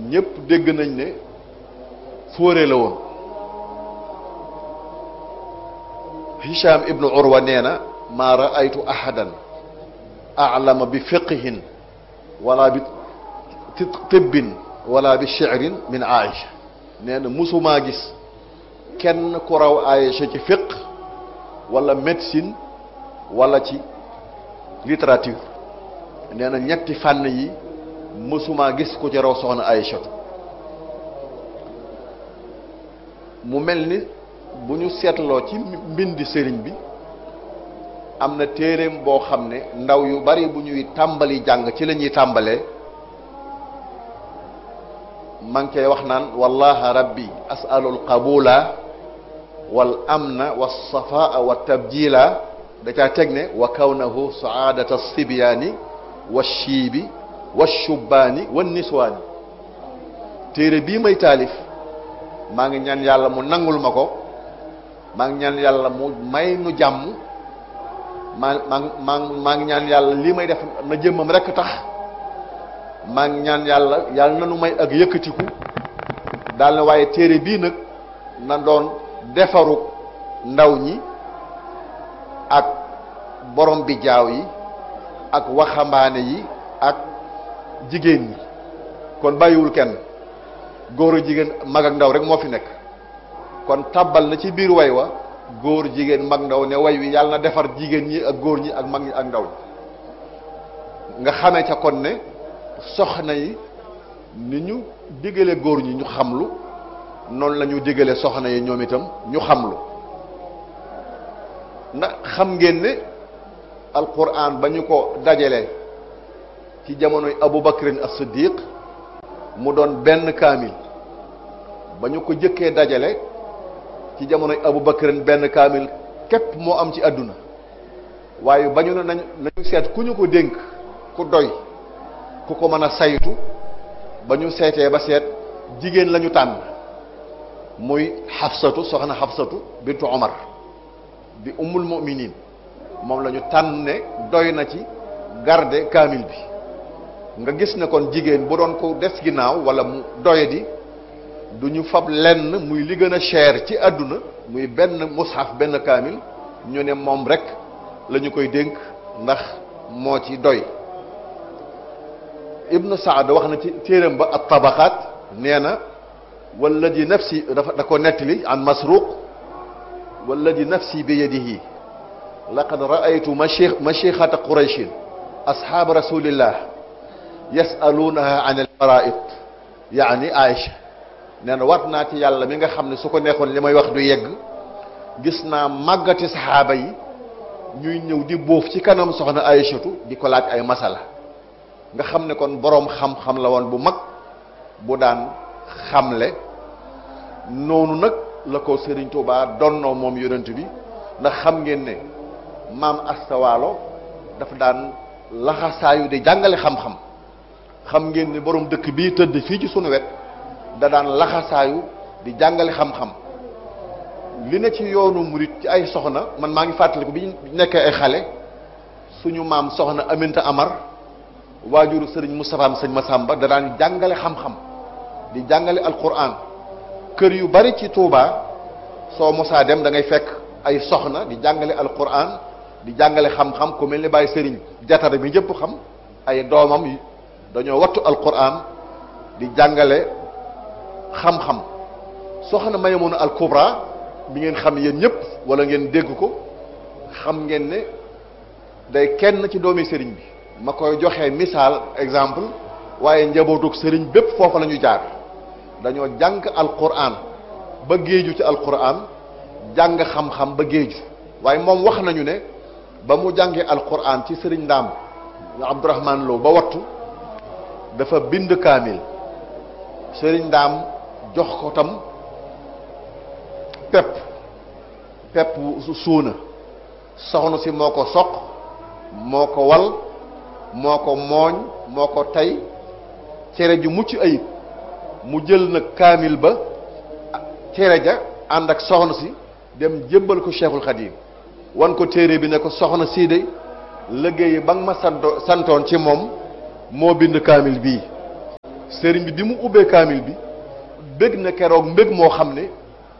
ñépp dégg nañ ne fóore la woon Hisham ibnu Urwa nee na maa raaytu ahadan alama bi fiqihin wala bi tibbin wala bi shi'rin min Aïcha nee na musumaa gis kenn ku raw Aïcha ci fiq wala médecine wala ci littérature nee na ñetti fànn yi mësumaa gis ku ci raw soxna Aïchatu mu mel ni bu ñu seetloo ci mbindi sëriñ bi am na téeréem boo xam ne ndaw yu bari bu ñuy tàmbali jàng ci la ñuy tàmbalee maa ngi koy wax naan wallaha rabbi asalul qabula wal amna wa safaa wa tabjila da caa teg ne wa kawnahu saadata sibyaani wa shiibi wa shubbaani wa niswaani téere bii may taalif maa ngi ñaan yàlla mu nangul ma ko maa ngi ñaan yàlla mu may nu jàmm maa maa maa maa ngi ñaan yàlla lii may def na jëmmam rekk tax maa ngi ñaan yàlla yàlla na nu may ak yëkkatiku daal na waaye téere bii nag na doon defaru ndaw ñi ak borom bi jaaw yi ak waxambaane yi ak jigéen ñi kon bàyyiwul kenn góor a jigéen mag ak ndaw rek moo fi nekk kon tàbbal na ci biir way wa góor jigéen mag ndaw ne way wi yàlla na defar jigéen ñi ak góor ñi ak mag ñi ak ndaw ñi nga xamee ca kon ne soxna yi ni ñu digale góor ñi ñu xamlu noonu la ñu digale soxna yi ñoom itam ñu xamlu ndax xam ngeen ne alquran ba ñu ko dajale ci jamonoy Abu Bakrin as-Siddiq mu doon benn kaamil ba ñu ko jëkkee dajale ci jamonoy Abu Bakrin benn kaamil képp moo am ci àdduna waaye ba ñu ne nañ nañu seet ku ñu ko dénk ku doy ku ko mën a saytu ba ñu seetee ba seet jigéen la ñu tànn muy xafsatu soxna xafsatu bintu Omar di ummul muminin moom la ñu tànn ne doy na ci garde kaamil bi nga gis ne kon jigéen bu doon ko des ginnaaw wala mu doyadi du ñu fab lenn muy li gën a cher ci àdduna muy benn mushaf benn kaamil ñu ne moom rek la ñu koy dénk ndax moo ci doy ibnu saad wax na ci téeram ba at tabaqaat nee na walladi nafsi dafa da ko nettali an masruq walladi nafsi bi yadihi laqad raaytu machi machixata qurayshin asxaaba rasulillah yasaluunaha an alfaraid yaani aïcha nee na wat naa ci yàlla mi nga xam ne su ko neexoon li may wax du yegg gis naa màggati saxaaba yi ñuy ñëw di bóof ci kanam soxna aïchatu di ko laaj ay masala nga xam ne kon boroom xam-xam la woon bu mag bu daan xamle noonu nag la ko Serigne Touba donnoo moom yonent bi ndax xam ngeen ne maam astawaalo dafa daan laxasaayu di jàngale xam-xam xam ngeen ne borom dëkk bii tëdd fii ci sunu wet da daan laxasaayu di jàngale xam-xam li ne ci yoonu murit ci ay soxna man maa ngi fàttaliku bi ñu nekkee ay xale suñu maam soxna Aminta Amar waajuru sëriñ Moustapha am sëñ Massamba da daan jàngale xam-xam di jàngale alquran kër yu bari ci Touba soo mosaa dem da ngay fekk ay soxna di jàngale alquran di jàngale xam-xam ku mel ni Baye sëriñ jatara bi ñëpp xam ay doomam yi dañoo wattu alquran di jàngale xam-xam soxna Maymuna al Kubra bi ngeen xam yéen ñëpp wala ngeen dégg ko xam ngeen ne day kenn ci doomi sëriñ bi ma koy joxe misaal exemple waaye njabootug sëriñ bépp foofa la ñu jaar dañoo jàng alquran ba géeju ci alquran jàng xam-xam ba géeju waaye moom wax nañu ne ba mu jàngee alquran ci sëriñ ndaam Abdourahman Lo ba wattu dafa bind kaamil sëriñ ndaam jox ko tam pepp pepp suuna soxna si moo ko soq moo ko wal moo ko mooñ moo ko tey cere ju mucc ayib mu jël nag kaamil ba cere ja ànd ak soxna si dem jébbal ko Cheikhul Khadim wan ko téere bi ne ko soxna sii de liggéey ba nga ma santo santoon ci moom moo bind kaamil bii sëriñ bi bi mu ubbee kaamil bi bég na keroog mbég moo xam ne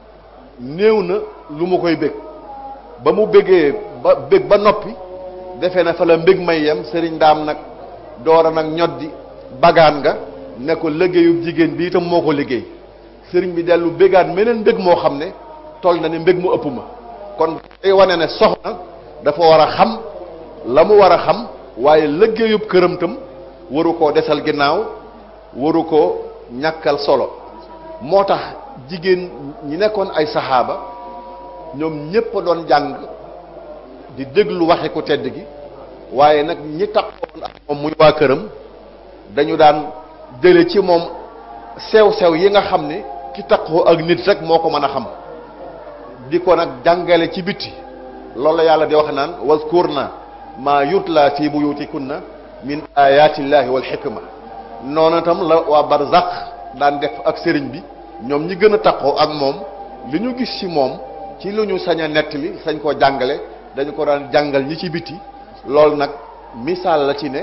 néew na lu mu koy bég ba mu bégee ba bég ba noppi defe na fa la mbég may yem sëriñ daam nag doora nag ñoddi bagaan nga ne ko liggéeyu jigéen bi itam moo ko liggéey sëriñ bi dellu bégaat meneen mbég moo xam ne toll na ne mbég mu ëpp ma kon day wane ne soxna dafa war a xam la mu war a xam waaye liggéeyub këram tam waru koo desal ginnaaw waru koo ñàkkal solo moo tax jigéen ñi nekkoon ay saxaaba ñoom ñépp a doon jàng di déglu waxe ku tedd gi waaye nag ñi taxoon ak moom muy waa këram dañu daan jële ci moom sew-sew yi nga xam ne ki taxoo ak nit rek moo ko mën a xam di ko nag jàngale ci bitti loolu la yàlla di wax naan wazkurna maa yutla fi buyutikunna min ayatillahi wal xikma noonu tam la waa barzaq daan def ak sëriñ bi ñoom ñi gën a taxoo ak moom li ñu gis ci moom ci lu ñu sañ a nettali sañ koo jàngale dañu ko daan jàngal ñi ci biti loolu nag misaal la ci ne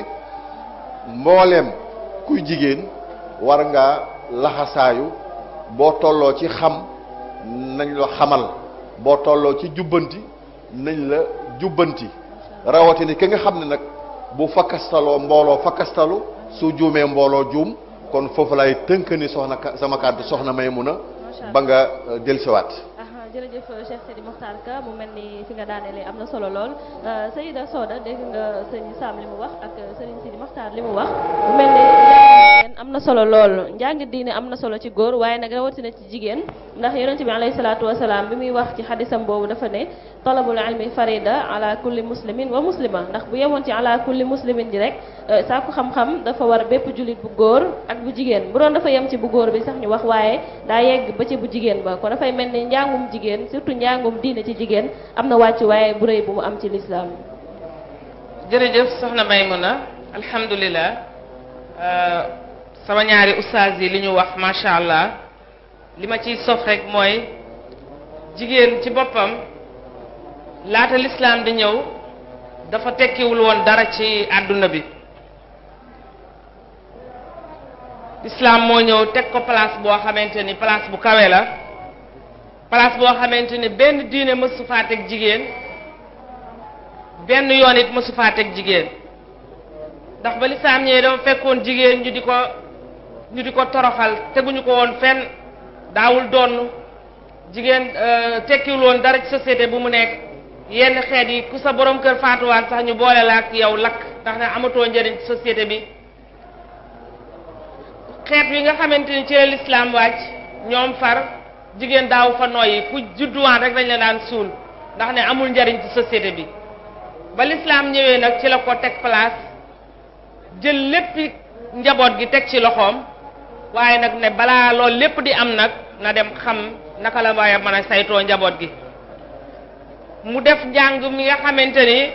mbooleem kuy jigéen war nga laxasaayu boo tolloo ci xam nañ la xamal boo tolloo ci jubbanti nañ la jubbanti rawatina ki nga xam ne nag bu fakkastaloo mbooloo fakkastalu su juumee mbooloo juum kon foofu lay tënk ni soxna sama kàddu soxna Maymuna ba nga dellusiwaat jërëjëf Cheikh Seydi Mokhtar Ka mu mel ni fi nga daanelee am na solo lool Seyda Soda dégg nga sëñ Sam li mu wax ak sëriñ Seydi Mokhtar li mu wax mu mel ni njàng am na solo lool njàng diine am na solo ci góor waaye nag rawatina ci jigéen ndax yonente bi alayhi salaatu wasalaam bi muy wax ci xadisam boobu dafa ne talabul ilmi farida ala kulli muslimin wa muslima ndax bu yemoon ci ala kulli muslimin ji rek sàkku xam-xam dafa war bépp jullit bu góor ak bu jigéen bu doon dafa yem ci bu góor bi sax ñu wax waaye daa yegg ba ci bu jigéen ba kon dafay mel ni njàngum jigéen surtout njàngum diine ci jigéen am na wàccu waaye bu rëy bu mu am ci lislaam jërëjëf soxna Maymuna alhamdulilah sama ñaari ustaas yi li ñu wax macha allah li ma ciy sof rek mooy jigéen ci boppam laata lislaam di ñëw dafa tekkiwul woon dara ci àdduna bi lislaam moo ñëw teg ko place boo xamante ni place bu kawe la place boo xamante ni benn diine mësu faa teg jigéen benn yoon it mësu faa teg jigéen ndax ba lislaam ñëwee dafa fekkoon jigéen ñu di ko ñu di ko toroxal teguñu ko woon fenn daawul donn jigéen tekkiwul woon dara ci société bu mu nekk yenn xeet yi ku sa borom kër faatuwaat sax ñu boole la ak yow lakk ndax ne amatoo njëriñ ci société bi xeet wi nga xamante ni ci la lislaam wàcc ñoom far jigéen daaw fa nooyi ku judduwaan rek dañ la daan suul ndax ne amul njariñ ci société bi ba lislaam ñëwee nag ci la ko teg place jël léppi njaboot gi teg ci loxoom waaye nag ne balaa loolu lépp di am nag na dem xam naka la waaye mën a saytoo njaboot gi mu def njàng mi nga xamante ni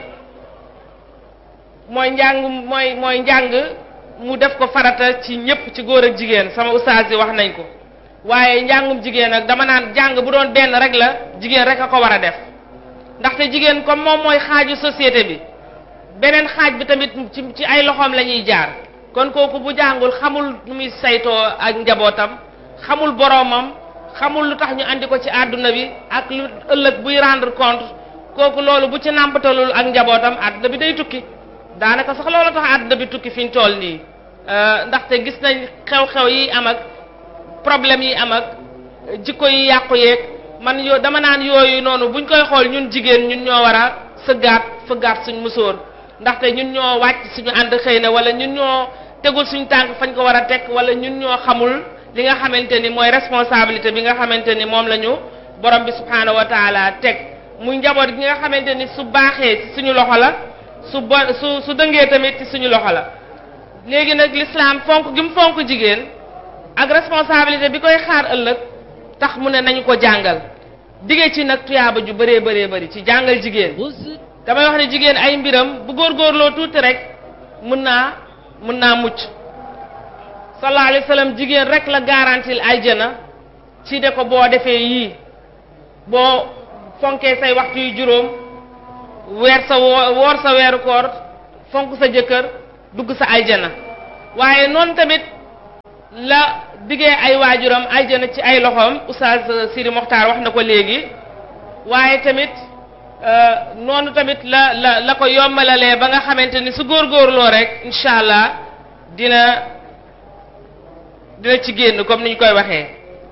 mooy njàng mooy mooy njàng mu def ko farata ci ñëpp ci góor ak jigéen sama ustaas yi wax nañ ko waaye njàngum jigéen nag dama naan jàng bu doon benn rek la jigéen rek a ko war a def ndaxte jigéen comme moom mooy xaaju société bi beneen xaaj bi tamit ci ci ay loxoom la ñuy jaar kon kooku bu jàngul xamul nu muy saytoo ak njabootam xamul boroomam xamul lu tax ñu andi ko ci àdduna bi ak lu ëllëg buy rendre compte kooku loolu bu ci nàmpatalul ak njabootam àdduna bi day tukki daanaka sax loolu tax àdduna bi tukki fi ñu toll nii ndaxte gis nañ xew-xew yi am ak problème yi am ak jikko yi yàqu yeeg man yoo dama naan yooyu noonu buñ koy xool ñun jigéen ñun ñoo war a sëggaat fëggaat suñ musóor ndaxte ñun ñoo wàcc suñu ànd xëy na wala ñun ñoo tegul suñ tànk fañ ko war a teg wala ñun ñoo xamul li nga xamante ni mooy responsabilité bi nga xamante ni moom la ñu borom bi subhaanahu wa taala teg muy njaboot gi nga xamante ni su baaxee ci suñu loxo la su bo su su dëngee tamit ci suñu loxo la léegi nag l'islam fonk gi mu fonk jigéen ak responsabilité bi koy xaar ëllëg tax mu ne nañu ko jàngal dige ci nag tuyaaba ju bëree bëree bëri ci jàngal jigéen damay wax ne jigéen ay mbiram bu góorgóorloo tuuti rek mën naa mën naa mucc sallallahu alayhi wa sallam jigéen rek la garantil aljana ci de ko boo defee yii boo fonkee say waxtu yu juróom weer sa woor sa weeru koor fonk sa jëkkër dugg sa aljana waaye noonu tamit la diggee ay waajuram aljana ci ay loxoom oustaz Siri Mokhtar wax na ko léegi waaye tamit noonu tamit la la la ko yombalalee ba nga xamante ni su góorgóorloo rek incha allah dina dina ci génn comme ni ñu koy waxee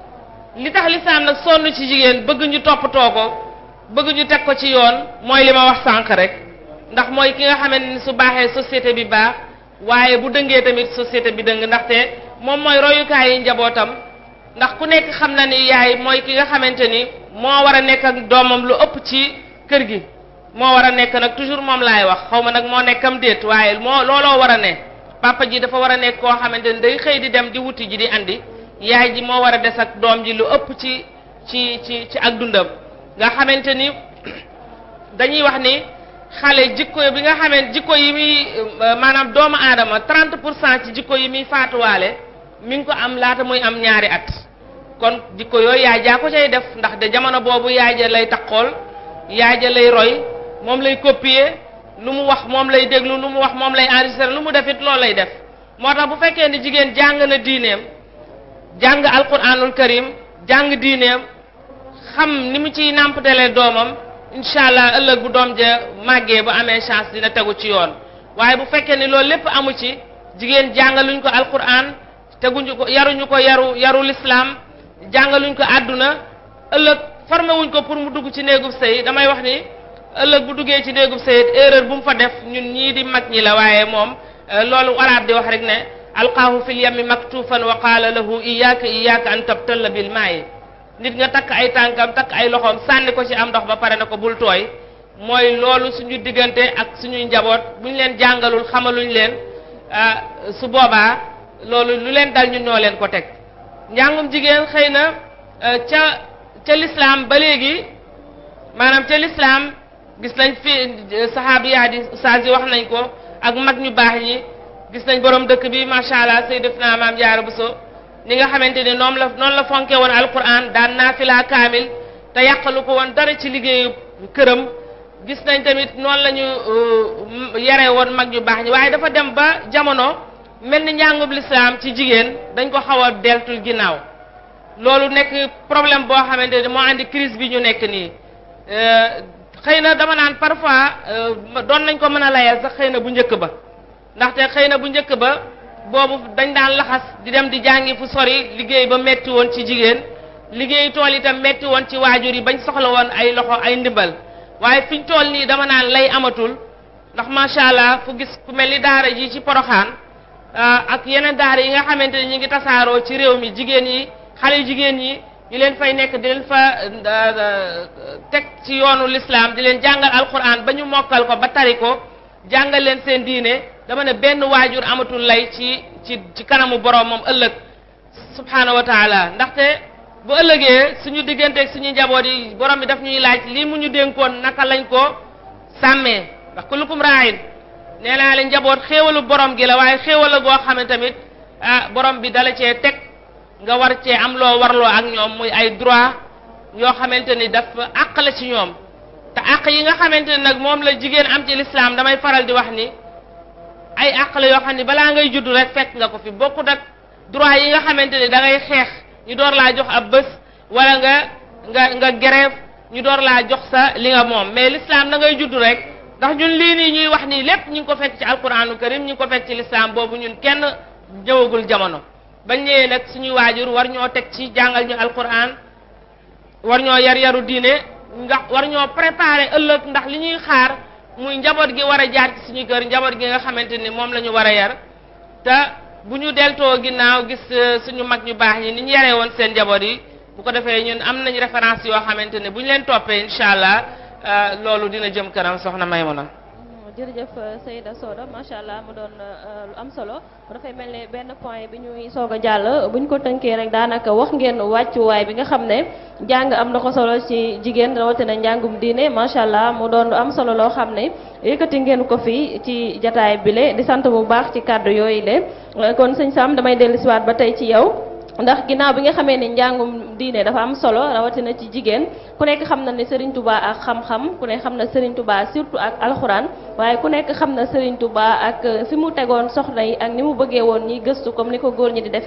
li tax lislaam nag sonn ci jigéen bëgg ñu toppatoo ko bëgg ñu teg ko ci yoon mooy li ma wax sànq rek ndax mooy ki nga xamante ni su baaxee société bi baax waaye bu dëngee tamit société bi dëng ndaxte moom mooy royukaay yi njabootam ndax ku nekk xam na ni yaay mooy ki nga xamante ni moo war a nekk ak doomam lu ëpp ci kër gi moo war a nekk nag toujours moom laay wax xaw ma nag moo nekkam déet waaye moo looloo war a ne papa ji dafa war a nekk koo xamante ni day xëy di dem di wuti ji di andi yaay ji moo war a des ak doom ji lu ëpp ci ci ci ci ak dundam nga xamante ni dañuy wax ni xale jikko bi nga xamante jikko yi muy maanaam doomu aadama 30 pour cent ci jikko yi muy faatuwaale mi ngi ko am laata muy am ñaari at kon jikko yooyu yaay jaa ko cay def ndax de jamono boobu yaay ja lay takkool yaay ja lay roy moom lay copier lu mu wax moom lay déglu lu mu wax moom lay enregistrer lu mu def it loolu lay def moo tax bu fekkee ni jigéen jàng na diineem jàng alquranul karim jàng diineem xam ni mu ciy nàmpatalee doomam incha allah ëllëg bu doom ja màggee bu amee chance dina tegu ci yoon waaye bu fekkee ni loolu lépp amu ci jigéen jàngaluñ ko alquran teguñu ko yaruñu ko yaru yaru lislaam jàngaluñ ko àdduna ëllëg formé wuñ ko pour mu dugg ci néegub sëy damay wax ni ëllëg bu duggee ci néegub sëy erreur bu mu fa def ñun ñii di mag ñi la waaye moom loolu waraab di wax rek ne alqaahu fil yammi maktufan wa qaala lahu iyyaka iyyaka an tabtalla bil maayi nit nga takk ay tànkam takk ay loxoom sànni ko ci am ndox ba pare na ko bul tooy mooy loolu suñu diggante ak suñuy njaboot buñ leen jàngalul xamaluñ leen su boobaa loolu lu leen dal ñun ñoo leen ko teg njàngum jigéen xëy na ca ca lislaam ba léegi maanaam ca lislaam gis nañ fi saxaabiyaat yi ustaas yi wax nañ ko ak mag ñu baax ñi gis nañ borom dëkk bi macha allah sayyidatuna maam Jaara Buso ni nga xamante ni noonu la noonu la fonke woon alquran daan naafila kaamil te yàqalu ko woon dara ci liggéeyu këram gis nañ tamit noonu la ñu yare woon mag ñu baax ñi waaye dafa dem ba jamono mel ni njàngub lislaam ci jigéen dañ ko xaw a deltul ginnaaw loolu nekk problème boo xamante ni moo andi crise bi ñu nekk nii xëy na dama naan parfois doon nañ ko mën a layal sax xëy na bu njëkk ba ndaxte xëy na bu njëkk ba boobu dañ daan laxas di dem di jàngi fu sori liggéey ba metti woon ci jigéen liggéey tool itam metti woon ci waajur yi bañ soxla woon ay loxo ay ndimbal waaye fiñ tool nii dama naan lay amatul ndax macha allah fu gis ku mel ni daara ji ci poroxaan ak yeneen daara yi nga xamante ni ñu ngi tasaaroo ci réew mi jigéen yi xale yu jigéen yi ñu leen fay nekk di leen fa teg ci yoonu lislaam di leen jàngal alquran ba ñu mokkal ko ba tari ko jàngal leen seen diine dama ne benn waajur amatul lay ci ci ci kanamu borom moom ëllëg subhaanahu wa taala ndaxte bu ëllëgee suñu digganteeg suñu njaboot yi borom bi daf ñuy laaj lii mu ñu dénkoon naka lañ ko sàmmee ndax kullukum raayin nee naa leen njaboot xéewalu borom gi la waaye xéewal la goo xam ne tamit ah borom bi dala cee teg nga war cee am loo warloo ak ñoom muy ay droit yoo xamante ni daf àq la ci ñoom te àq yi nga xamante ni nag moom la jigéen am ci lislaam damay faral di wax ni ay àq la yoo xam ni balaa ngay judd rek fekk nga ko fi bokkut ak droit yi nga xamante ni da ngay xeex ñu door laa jox ab bés wala nga nga nga grève ñu door laa jox sa li nga moom mais l'islam da ngay judd rek ndax ñun lii nii ñuy wax nii lépp ñu ngi ko fekk ci alquranu karim ñu ngi ko fekk ci l'islam boobu ñun kenn ñëwagul jamono bañ ñëwee nag suñuy waajur war ñoo teg ci jàngal ñu alquran war ñoo yar yaru diine ndax war ñoo préparer ëllëg ndax li ñuy xaar muy njaboot gi war a jaar ci suñu kër njaboot gi nga xamante ni moom la ñu war a yar te bu ñu deltoo ginnaaw gis suñu mag ñu baax ñi ni ñu yaree woon seen njaboot yi bu ko defee ñun am nañ référence yoo xamante ne bu ñu leen toppee incha allah loolu dina jëm kanam soxna Maymuna jërëjëf Seyda Soda macha allah mu doon lu am solo dafay mel ne benn point bi ñuy soog a jàll bu ñu ko tënkee rek daanaka wax ngeen wàccuwaay bi nga xam ne jàng am na ko solo ci jigéen rawatina njàngum diine macha allah mu doon lu am solo loo xam ne yëkkati ngeen ko fi ci jataay bile di sant bu baax ci kàddu yooyu le kon sëñ Sam damay dellusiwaat ba tey ci yow. ndax ginnaaw bi nga xamee ne njàngum diine dafa am solo rawatina ci jigéen ku nekk xam na ne Serigne Touba ak xam-xam ku nekk xam na Serigne Touba surtout ak alxuraan waaye ku nekk xam na Serigne Touba ak fi mu tegoon soxna yi ak ni mu bëggee woon ñi gëstu comme ni ko góor ñi di defee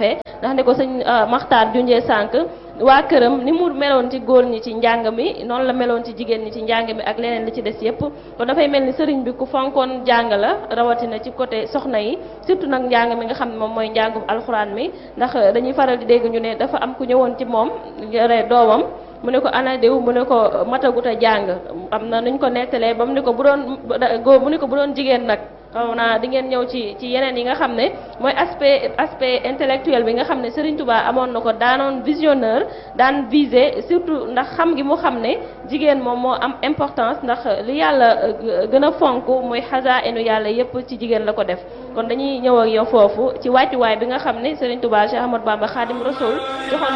ndax ne ko sëñ Maxtaar junjee sànq waa këram ni mu meloon ci góor ñi ci njàng mi noonu la meloon ci jigéen ñi ci njàng mi ak leneen li ci des yépp kon dafay mel ni sëriñ bi ku fonkoon jàng la rawatina ci côté soxna yi surtout nag njàng mi nga xam ne moom mooy njàngum alxuraan mi ndax dañuy faral di dégg ñu ne dafa am ku ñëwoon ci moom yore doomam mu ne ko ana diw mu ne ko matagut a jàng am na nuñ ko nettalee ba mu ne ko bu doon góor mu ne ko bu doon jigéen nag xaw naa di ngeen ñëw ci ci yeneen yi nga xam ne mooy aspect aspect intellectuel bi nga xam ne Serigne Touba amoon na ko daanoon visionneur daan viser surtout ndax xam gi mu xam ne jigéen moom moo am importance ndax li yàlla gën a fonk muy xasa enu yàlla yépp ci jigéen la ko def kon dañuy ñëw ak yow foofu ci wàccuwaay bi nga xam ne Serigne Touba Cheikh Ahmadou Bamba Khadim Rasoul joxoon